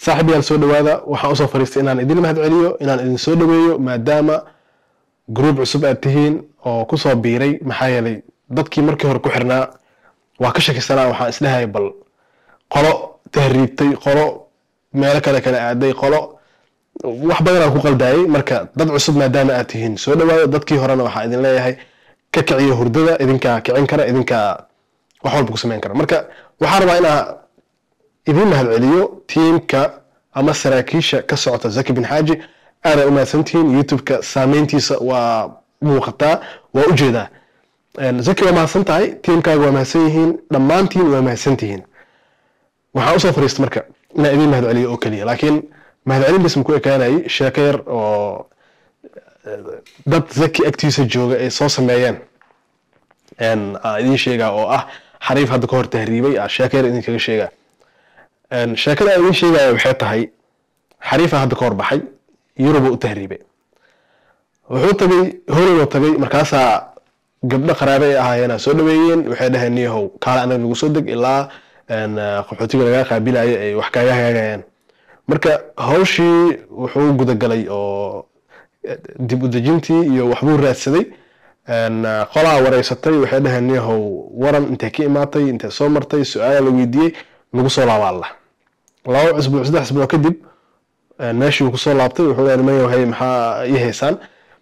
saaxiibayaal soo dhawaada waxaan usoo fariistay inaan idin mahad celiyo inaan idin soo dhaweeyo maadaama gruub cusub aad tihiin oo kusoo biiray maxaa yeelay dadkii markii hore ku xirnaa waa ka shakisanaa waxaan isdhahaya bal qolo tahriibtay qolo meelo kale kale aaday qolo wax badan aan ku qaldaayay marka dad cusub maadaama aad tihiin soo dhawaada dadkii horena waxaa idin leeyahay ka kiciyo hurdada idinkaa kicin kara idinkaa wax walba ku samayn kara marka waxaan rabaa inaa idin mahad celiyo tiimka ama saraakiisha ka socota zaki bin xaaji aada umahadsantihiin youtube-ka saameyntiisa waa muuqataa waa ujeedaa zaki waa mahadsan tahay tiimkaaga waa mahadsan yihiin dhammaantiin waa mahadsan tihiin waxaan usoo fariista marka inaan idin mahad celiyo oo keliya laakiin mahad celin bis maku ekaanayay sheeko yar oo dad zaki agtiisa jooga ay soo sameeyeen aan idin sheegaa oo ah xariif hadda ka hor tahriibay sheeko yar idinkaga sheegaa sheekada aan idin sheegaya waxay tahay xariifa hadda ka hor baxay yuruba u tahriibay wuxuu tagay horowna tagay markaasaa gabdho qaraabe ay ahaayeen soo dhaweeyeen waxay dhaheen niyahow kaale anaga nagu soo deg ilaa qaxootiga lagaa qaabilayo ay wax kaaga hagaagayaan marka hawshii wuxuu gudagalay oo dib u dejintii iyo waxbuu raadsaday qolaa wareysatay waxay dhaheen niyahow waran intay ka imaatay intay soo martay su-aala la weydiiyey nagu soo laaba allah laba cusbuuc saddex cusbuuc kadib meeshii uu kusoo laabtay wuxuu leeyahay niman yahay maxaa ii haysaan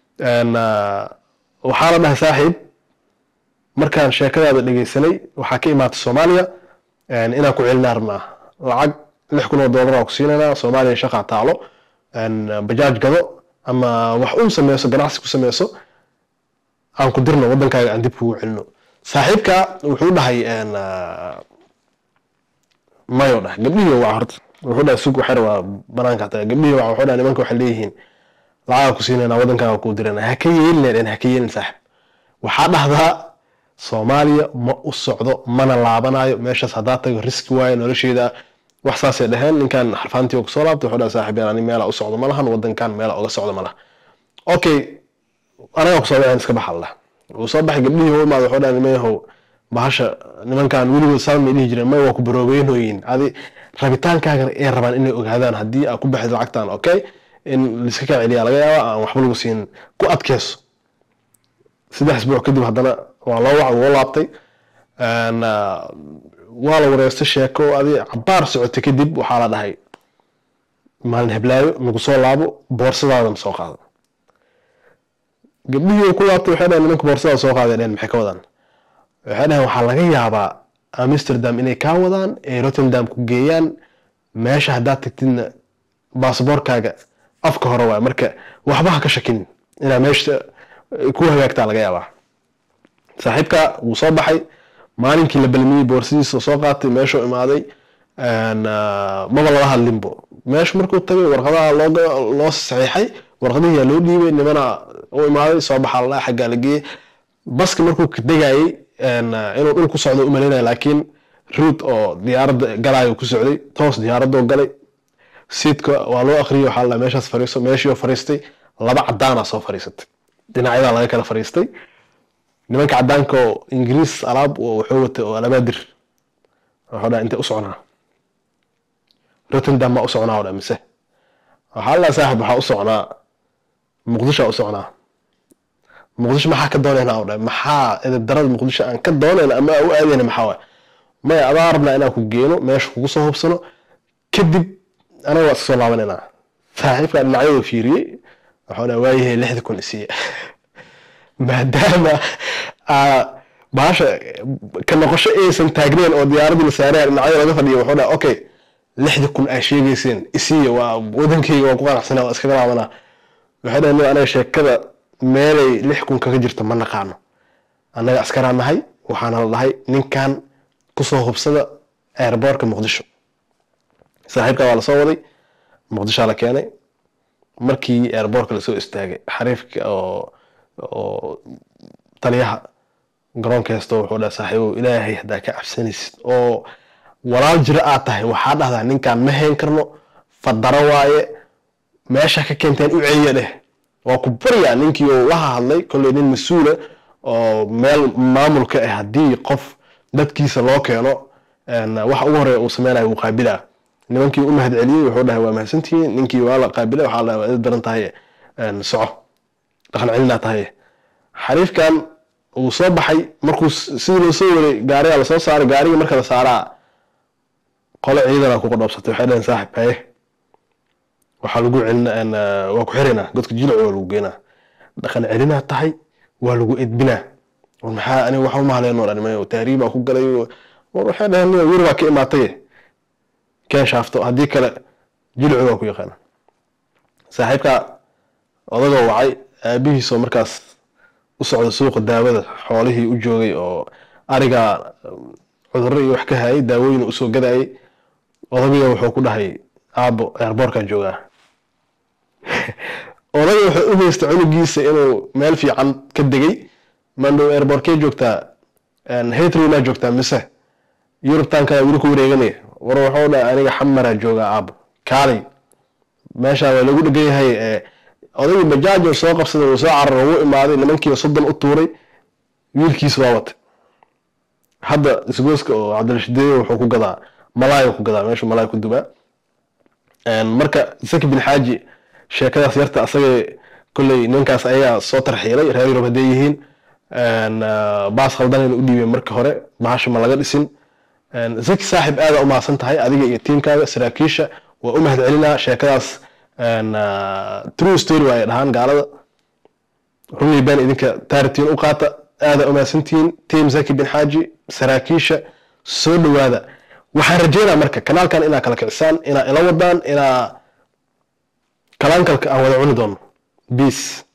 waxaa la dhahay saaxiib markaan sheekadaada dhegeysanay waxaa ka imaatay soomaaliya inaan ku celinaa rabnaa lacag lix kun oo doolar aan ku siinaynaa soomaaliya shaqaa taalo bajaaj gado ama wax un sameyso ganacsi ku sameyso aan ku dirno waddankaaga aan dib kugu celino saaxiibka wuxuu dhahay mayo dhah gabdhihii waa horta wuxuu dhahay sug waxar waa banaanka hataa gabdhihii waa wuxuu dhahay nimanka waxay leeyihiin lacaga ku siinayna waddankaaga kuu dirana ha ka yeelin ha ka yeelin saaxib waxaa dhahdaa soomaaliya ma u socdo mana laabanayo meeshaas haddaa tago riski waayo nolosheeda wax saasay dhaheen ninkan xarfaantii oo kusoo laabtay wuxuu dhahay saaxib yaan ani meela u socdo ma lahan waddankan meela uga socdo ma laha okay anagaa kusoo dhaceen iska baxa allah wuu soo baxay gabdhihii u imaada wuxuu dhahay nimayahow bahasha nimankan weligood saan may dhihi jireen may waa ku baroobeynooyin adi rabitaankaagan ay rabaan inay ogaadaan haddii aa ku baxid lacagtan okay in liska kaa celiyaa laga yaaba aan waxba lagu siin ku adkeyso saddex isbuuc kadib haddana waa loo wac wuu laabtay waa la wareystay sheeko adi cabaar socotay kadib waxaa la dhahay maalin heblaayo nagu soo laabo boorsadaadana soo qaada gabdhihii ku laabtay waxay dhahen nimanka boorsada soo qaaday dhehen maxay ka wadaan waxay dhaheen waxaa laga yaabaa amsterdam inay kaa wadaan ay rotterdam ku geeyaan meesha haddaad tagtidna basaboorkaaga afka hore waay marka waxba ha ka shakin inaa meesha ku hagaagtaa laga yaabaa saaxiibka wuu soo baxay maalinkii la balmiyey boorsadiisa soo qaatay meeshuu imaaday maba lala hadlinbo meeshu markuu tagay warqadaha loo saxiixay warqadihii yaa loo dhiibay nimana u imaaday soo baxaa ladhaha xaggaa la geeyey baska markuu degayey inuu dhul ku socdo umalaynaya laakiin ruud oo diyaaradda galaayo ku socday toos diyaaradoo galay siidka waa loo akhriyay waxaa la meeshaas fariiso meeshii fariistay laba cadaana soo fariisatay dhinacyadaa laga kala fariistay nimanka cadaanka oo ingiriis alaab wuxuu watay oo alabaadir wuxuu dhaha intay u socnaa rotterdam maa u socnaa oo dha mise waxaa la saaxib waxaa u socnaa muqdisho u socnaa muqdisho maxaa ka doonaynaa oo dha maxaa edeb darada muqdisho aan ka doonayna ama u aadayna maxaa waay maya adaa rabnaa inaan ku geeno meesha kugu soo hubsano kadib anaga waa iska soo laabanaynaa saaxiibka dhinacyadoo fiiriyey waxuu dha waayahay lixda kun isiiya maadaama bahasha ka noqosho aysan taagnayn oo diyaaradii la saaraya dhinacyada laga fadhiyo wuxuu dha okay lixda kun aa sheegayseen isiiya waa wadankeyga waa ku qanacsanaa waa iskaga laabanaa waxay dhahen anaga sheekada meelay lix kun kaga jirto ma naqaano annaga askaraa nahay waxaana la dhahay ninkan kusoo hubsada airboortka muqdisho saaxiibka waa lasoo waday muqdishoa la keenay markii airboortka lasoo istaagay xariifka oo oo taliyaha garoonka heesto wuxuu dhaha saaxiibow ilaahay haddaa ka cabsanaysid oo walaal jiro aad tahay waxaa dhahdaa ninkan ma hayn karno fadaro waaye meesha ka keenteen u celiya dheh waa ku baryaa ninkii uu la hadlay kolley nin mas-uula oo meel maamulka ah haddii qof dadkiisa loo keeno waxa ugu horeeya uu sameynayo wuu qaabilaa nimankii u mahad celiyey wuxuu dhahay waa mahadsantihiin ninkii waa la qaabilay waxaa la waa idin daran tahay soco dhaqan celinaa tahay xariifkan uu soo baxay markuu sidii loo soo waday gaarigaa lasoo saaray gaarigii marka la saaraa qole ciidana ku qodhoobsatay waxay dhaheen saaxib haye waxaa lagu celin waa ku xiraynaa godka jilic waa lagu geynaa dhaqan celinaa tahay waa lagu edbinaa war maxaa aniga waxa uma haleeno dhan tahriibaa ku galay war waxay dhaheen wir baa ka imaatay keen shaafto haddii kale jilicu waa ku yaqaana saaxiibka odagoo wacay aabihiisoo markaas u socda suuqa daawada xoolihii u joogay oo arigaa cudurro iyo wax ka hayay daawooyin usoo gadayay odagiga wuxuu ku dhahay aabo eerboorkaa joogaa odaga wuxuu u haystay cunugiisa inuu meel fiican ka degay mandhow eerboorkee joogtaa hatrowmaa joogtaa mise yurubtankana weli ku wareeganaya war wuxuu dhahay aniga xamaraa joogaa aabo kaalay meeshaa waa lagu dhegan yahay odagii bajaajo soo qabsaday uu soo carar ugu imaaday nimankiiba soddon u tuuray wiilkiisa waa watay hadda isgooska oo cabdirashideeye wuxuu ku gadaa malaay ku gadaa meeshuu malaay ku dubaa marka zaki bin xaaji sheekadaas yarta asagay kolley ninkaas ayaa soo tarxiilay reer yurub hadday yihiin baas khaldanayna u dhiibeen marka hore bahasha ma laga dhisin zaki saaxib aada u mahadsan tahay adiga iyo tiimkaaga saraakiisha waa u mahad celinaa sheekadaas true story waa ay dhahaan gaalada runii been idinka taaritiin u qaata aada u mahadsantihiin tiim zaki bin xaaji saraakiisha soo dhowaada waxaan rajeynaa marka kanaalkan inaa kala kicisaan inaa ila wadaan inaa kalaankalka aan wada cuni doono peace